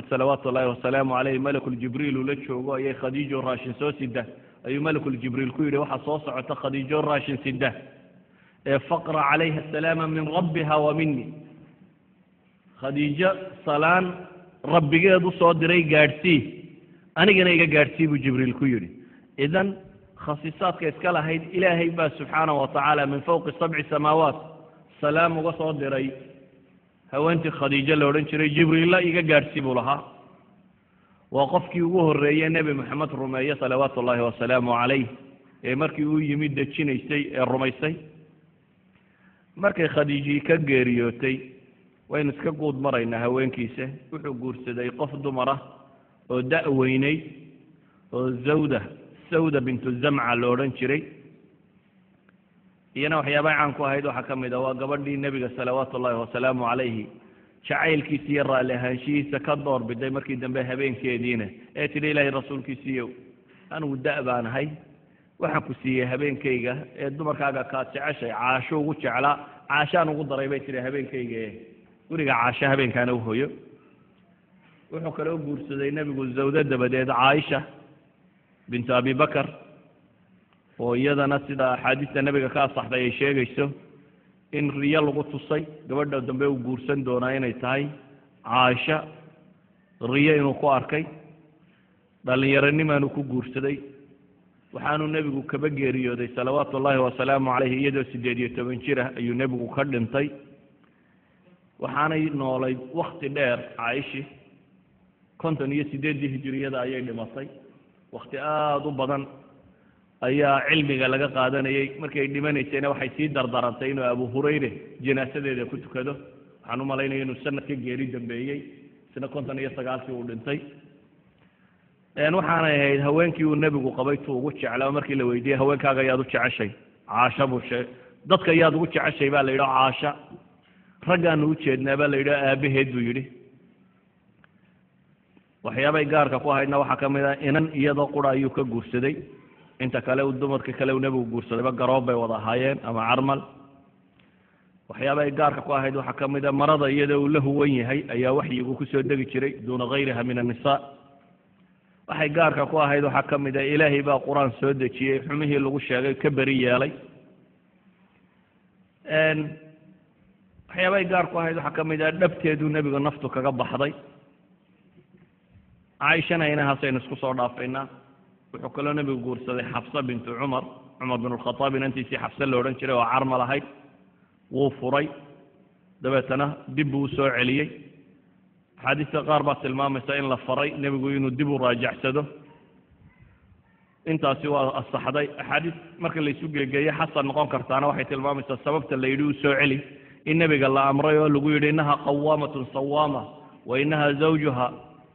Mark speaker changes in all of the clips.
Speaker 1: salawaatu ullaahi wasalaamu caleyh malakuljibriil ula joogo ayay khadiijo raashin soo sida ayuu malakuljibriil ku yidhi waxaa soo socota khadiijo raashin sida ee faqra calayha asalaama min rabbiha wa mini khadiijo salaan rabbigeed u soo diray gaadhsii anigana iga gaadhsii buu jibriil ku yidhi idan khasiisaadka iska lahayd ilaahay baa subxaanahu watacaala min fowqi sabci samaawaat salaam uga soo diray haweentii khadiijo la odhan jiray jibriilla iga gaadhsii buu lahaa waa qofkii ugu horreeye nebi moxamed rumeeye salawaatu ullaahi wasalaamu calayh ee markii uu yimid dejinaysay ee rumaysay markay khadiijii ka geeriyootay waynu iska guud maraynaa haweenkiisa wuxuu guursaday qof dumar ah oo da' weyneyd oo zawda sawda bintu zamca la odhan jiray iyana waxyaabaha caan ku ahayd waxaa ka mid a waa gabadhii nebiga salawaatu ullaahi wasalaamu calayhi jacaylkiisa iyo raalli ahaanshihiisa ka door biday markii dambe habeenkeediina ee tidhi ilaahay rasuulkiisiiyow anigu da' baan ahay waxaan ku siiyey habeenkayga ee dumarkaaga kaad jeceshay caasho ugu jeclaa caashaan ugu daray bay tidhi habeenkayga ee guriga caasho habeenkaana u hoyo wuxuu kale u guursaday nebigu zawdo dabadeed caaisha bintu abi bakar oo iyadana sida axaadiista nebiga ka asaxday ay sheegayso in riyo lagu tusay gabadha dambe uu guursan doonaa inay tahay caaisha riyo inuu ku arkay dhallinyaronimaanu ku guursaday waxaanuu nebigu kaba geeriyooday salawaatu ullaahi wasalaamu caleyhi iyadoo siddeed iyo toban jir ah ayuu nebigu ka dhintay waxaanay noolay wakti dheer caayishi konton iyo siddeeddii hijiriyada ayay dhimatay wakti aada u badan ayaa cilmiga laga qaadanayay markay dhimanaysayna waxay sii dardarantay inuu abu hurayre janaasadeeda ku tukado waxaan u malaynaya inuu sanad ka geeri dambeeyey isna konton iyo sagaalkii uu dhintay waxaanay ahayd haweenkii uu nebigu qabay tu ugu jeclaa markii la weydiiyey haweenkaaga ayaad u jeceshay caasha buu sheeg dadka ayaad ugu jeceshay baa la yidhi caasha raggaanu u jeednaa baa la yidhi aabaheed buu yidhi waxyaabay gaarka ku ahaydna waxaa ka mid ah inan iyadoo qura ayuu ka guursaday inta kale uu dumarka kale uu nebigu guursadayba garoob bay wada ahaayeen ama carmal waxyaabay gaarka ku ahayd waxaa ka mid a marada iyadoo uu la huwan yahay ayaa waxyigu kusoo degi jiray duuna gayriha min annisaa waxay gaarka ku ahayd waxaa ka mid a ilaahay baa qur-aan soo dejiyey xumihii lagu sheegay ka beri yeelay waxyaabay gaar ku ahayd waxaa ka mid ah dhabteeduu nebigu naftu kaga baxday caaishana inahaasaynu isku soo dhaafaynaa wuxuu kaloo nebigu guursaday xabsa bintu cumar cumar bin alkhataab inantiisii xabse la odhan jiray oo carmal ahayd wuu furay dabeetana dib buu usoo celiyey axaadiista qaar baa tilmaamaysa in la faray nebigu inuu dib u raajacsado intaasi waa asaxday axaadiis marka laysu geegeeye xasan noqon kartaana waxay tilmaamaysaa sababta la yidhi u soo celi in nebiga la amray oo lagu yidhi innaha qawaamatun sawaama wa inaha zawjuha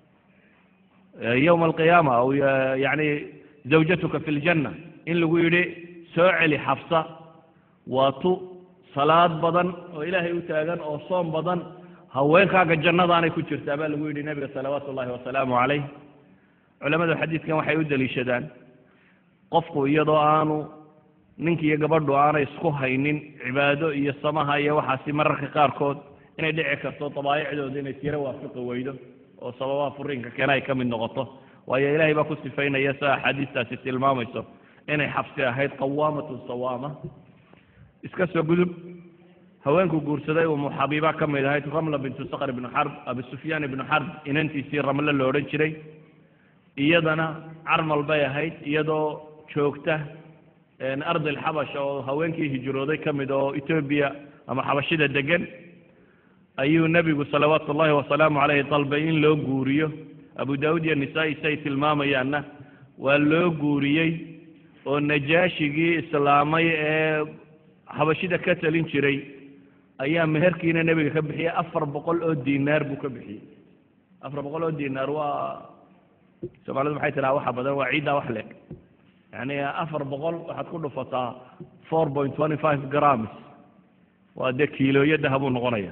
Speaker 1: yowma alqiyaama aw yani zawjatuka fi ljanna in lagu yidhi soo celi xabsa waa tu salaad badan oo ilaahay u taagan oo soom badan haweenkaaga jannadaanay ku jirtaa baa lagu yidhi nebiga salawaatu ullahi wasalaamu calayh culamadu xadiidkan waxay u deliishadaan qofku iyadoo aanu ninki iyo gabadhu aanay isku haynin cibaado iyo samaha iyo waxaasi mararka qaarkood inay dhici karto dabaa'icdooda inay tiro waafiqi weydo oo sababaha furiinka keena ay ka mid noqoto waayo ilaahay baa ku sifaynaya sida axaadiistaasi tilmaamayso inay xabsi ahayd qawaamatun sawaama iska soo gudub haweenku guursaday umu xabiiba ka mid ahayd ramla bintu sakr ibnu xarb abi sufyaan ibnu xarb inantiisii ramle la odhan jiray iyadana carmal bay ahayd iyadoo joogta ardi alxabasha oo haweenkii hijrooday ka mid oo etoobiya ama xabashida degan ayuu nebigu salawaatu ullahi wasalaamu caleyhi dalbay in loo guuriyo abu daawud iyo nisaa-i si ay tilmaamayaanna waa loo guuriyey oo najaashigii islaamay ee xabashida ka talin jiray ayaa meherkiina nebiga ka bixiyey afar boqol oo dinaar buu ka bixiyey afar boqol oo dinaar waa soomaalidu maxay tiraa waxa badan waa ciiddaa wax leeg yani afar boqol waxaad ku dhufataa four point twenty five grams waa dee kiilooyo dahabuu noqonaya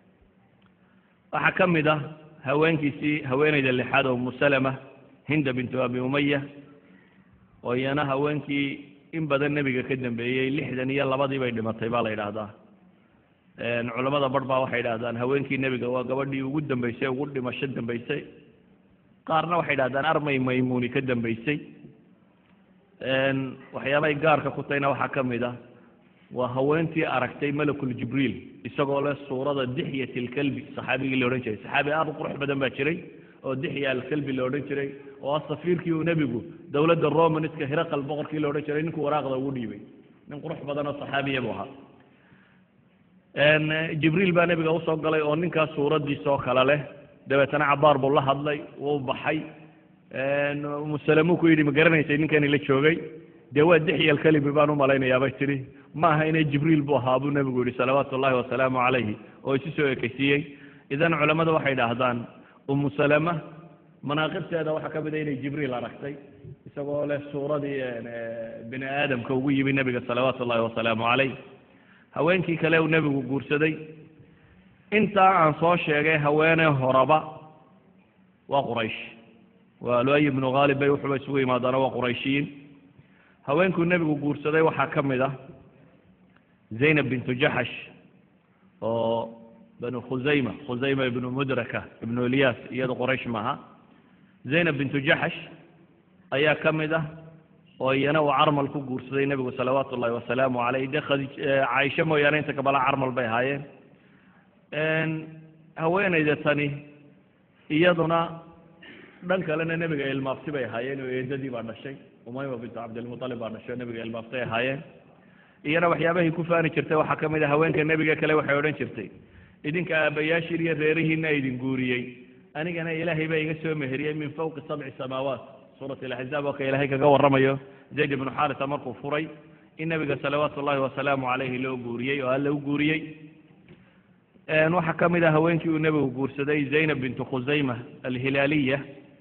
Speaker 1: waxaa ka mid ah haweenkiisii haweeneyda lixaad oo musalama hinda bintu abi umaya oo iyana haweenkii in badan nebiga ka dambeeyey lixdan iyo labadii bay dhimatay baa la yidhaahdaa culamada bar baa waxay idhahdaan haweenkii nebiga waa gabadhii ugu dambeysay ugu dhimasho dambeysay qaarna waxay idhahdaan armay maymuuni ka dambeysay waxyaabahay gaarka ku tahayna waxaa ka mid ah waa haweentii aragtay malakul jibriil isagoo leh suurada dixyat alkalbi saxaabigii la odhan jiray saxaabi aad u qurux badan baa jiray oo dixya alkalbi la odhan jiray oo ah safiirkii uu nebigu dowladda romaniska hiraqal boqorkii la odhan jiray ninkuu waraaqda ugu dhiibay nin qurux badan oo saxaabiya buu ahaa jibriil baa nebiga usoo galay oo ninkaas suuraddiisa oo kale leh dabeetana cabaar buu la hadlay wuu baxay musalamuu ku yidhi ma garanaysay ninkani la joogay dee waa dixya alkalimi baan u malaynayaa bay tidhi ma aha inay jibriil buu ahaa buu nebigu yihi salawaatu ullahi wasalaamu calayhi oo isu soo ekeysiiyey idan culammadu waxay idhaahdaan umu salama manaaqibteeda waxaa ka mid a inay jibriil aragtay isagoo leh suuradii bini aadamka ugu yimi nebiga salawaatu ullahi wasalaamu calayh haweenkii kale uu nebigu guursaday intaa aan soo sheegay haweeney horaba waa quraysh waa luay ibnu khaalib bay wuxuuba isugu yimaadaana waa qurayshiyiin haweenkuu nebigu guursaday waxaa ka mid ah zaynab bintu jaxash oo banu khusayma khusayma ibnu mudraka ibnu ilyas iyada qoraysh maaha zaynab bintu jaxash ayaa ka mid ah oo iyana uu carmal ku guursaday nebigu salawaatu ullahi wasalaamu caleyh dee khadij caaisho mooyaane inta kabala carmal bay ahaayeen haweenayda tani iyaduna dhan kalena nebiga ilmaabti bay ahaayeen oo eedadii baa dhashay umayma bintu cabdilmualib baa dhashay oo nebiga ilmaaftay ahaayeen iyana waxyaabahay ku faani jirtay waxaa ka mid a haweenka nebiga kale waxay odhan jirtay idinka aabbayaashiin iyo reerihiina idin guuriyey anigana ilaahay baa iga soo meheriyey min fawqi sabci samaawaat suurat alaxzaab oo ka ilaahay kaga warramayo zayd ibnu xaarisa markuu furay in nebiga salawaatu ullahi wasalaamu calayhi loo guuriyey oo alla u guuriyey waxaa ka mid ah haweenkii uu nebigu guursaday zaynab bintu khusayma alhilaaliya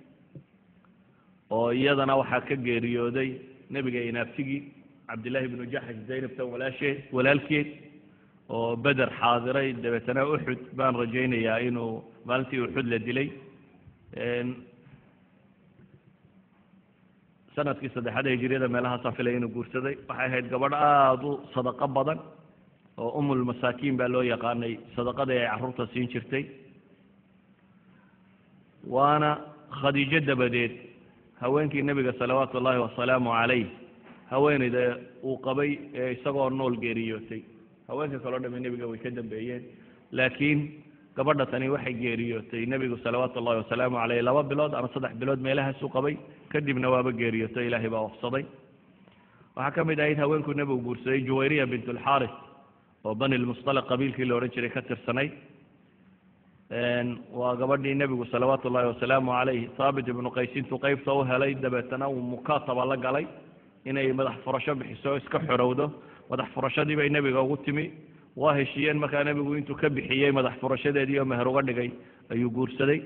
Speaker 1: oo iyadana waxaa ka geeriyooday nebiga inaabtigii cabdillahi ibnu jaxash zaynabtan walaasheed walaalkeed oo beder xaadiray dabeetana uxud baan rajaynayaa inuu maalintii uxud la dilay sanadkii saddexaad ee hijiriyada meelahaasaan filaya inuu guursaday waxay ahayd gabadh aada u sadaqo badan oo umulmasaakiin baa loo yaqaanay sadaqadii ay carruurta siin jirtay waana khadiijo dabadeed haweenkii nebiga salawaatu ullaahi wasalaamu calayh haweeneyda uu qabay ee isagoo nool geeriyootay haweenka kaleo dhami nebiga way ka dambeeyeen laakiin gabadha tani waxay geeriyootay nebigu salawaatu ullahi wasalaamu caleyh laba bilood ama saddex bilood meelahaasuu qabay kadibna waaba geeriyootay ilaahay baa wafsaday waxaa ka mid ahayd haweenkuu nebigu guursaday juwayriya bint alxaaris oo bani lmustalaq qabiilkii la odhan jiray ka tirsanayd waa gabadhii nebigu salawaatu ullahi wasalaamu calayh haabit ibnu qays intuu qeybta u helay dabeetana uu mukaataba la galay inay madax furasho bixiso iska xorowdo madax furashadii bay nebiga ugu timi waa heshiiyeen markaa nebigu intuu ka bixiyey madax furashadeedii oo meher uga dhigay ayuu guursaday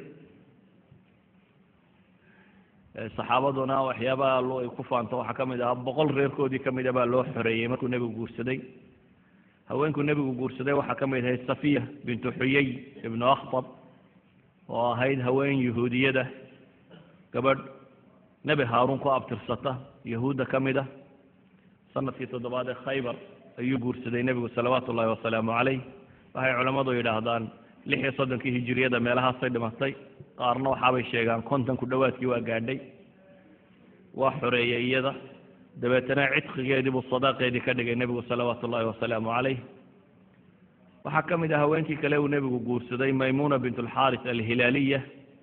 Speaker 1: saxaabaduna waxyaabaha ay ku faanto waxaa ka mid ahaa boqol reerkoodii ka mida baa loo xoreeyey markuu nebigu guursaday haweenkuu nebigu guursaday waxaa ka mid ahayd safiya bintu xuyey ibnu akhtab oo ahayd haween yahuudiyada gabadh nebi haaruun ku abtirsata yahuudda ka mid ah sanadkii toddobaad ee khaybar ayuu guursaday nebigu salawaatu ullahi wasalaamu calayh waxay culammadu yidhaahdaan lix iyo soddonkii hijiriyada meelahaasay dhimatay qaarna waxaabay sheegaan konton ku dhowaadkii waa gaadhay waa xoreeyey iyada dabeetana cidqigeedii buu sadaaqeedii ka dhigay nebigu salawaatu ullahi wasalaamu calayh waxaa ka mid ah haweenkii kale uu nebigu guursaday maymuna bint alxaaris alhilaaliya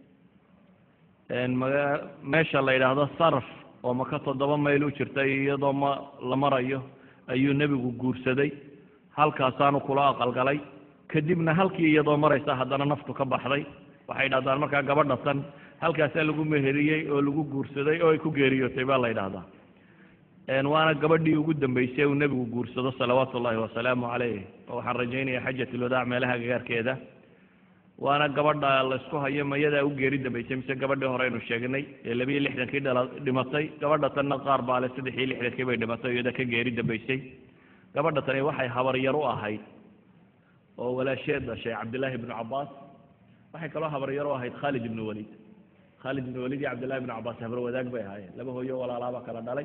Speaker 1: meesha la yidhaahdo sarf oo maka toddoba mayl u jirtay iyadoo ma la marayo ayuu nebigu guursaday halkaasaanu kula aqalgalay kadibna halkii iyadoo maraysa haddana naftu ka baxday waxay yidhahdaan markaa gabadha tan halkaasaa lagu meheriyey oo lagu guursaday oo ay ku geeriyootay baa la yidhaahdaa waana gabadhii ugu dambeysay uu nebigu guursado salawaatu ullahi wasalaamu calayh oo waxaan rajaynaya xajat ulwadaac meelaha gagaarkeeda waana gabadha laysku hayo mayadaa u geeri dambeysay mise gabadhii hore aynu sheegnay ee labiyo lixdankii dhala dhimatay gabadha tanna qaar baale saddex iyo lixdankii bay dhimatay iyada ka geeri dambeysay gabadha tani waxay habaryar u ahayd oo walaasheed dhashay cabdillaahi ibnu cabaas waxay kaloo habaryar u ahayd khaalid ibnu waliid khaalid ibnu waliid iyo cabdillahi ibnu cabaas habar wadaag bay ahaayeen laba hooyo walaalaaba kala dhalay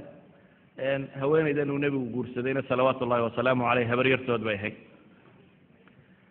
Speaker 1: haweeneydan uu nebigu guursadayna salawaatu ullahi wasalaamu caleyh habaryartood bay ahayd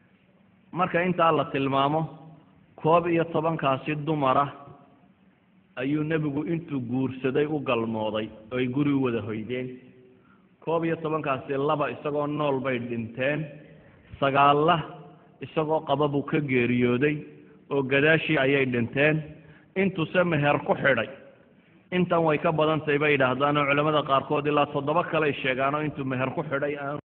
Speaker 1: marka intaa la tilmaamo koob iyo tobankaasi dumara ayuu nebigu intuu guursaday u galmooday oo ay guri u wada hoydeen koob iyo tobankaasi laba isagoo nool bay dhinteen sagaalla isagoo qaba buu ka geeriyooday oo gadaashii ayay dhinteen intuse meher ku xidhay intan way ka badan tahay bay yidhaahdaan oo culamada qaarkood ilaa toddoba kaley sheegaanoo intuu meher ku xidhay aan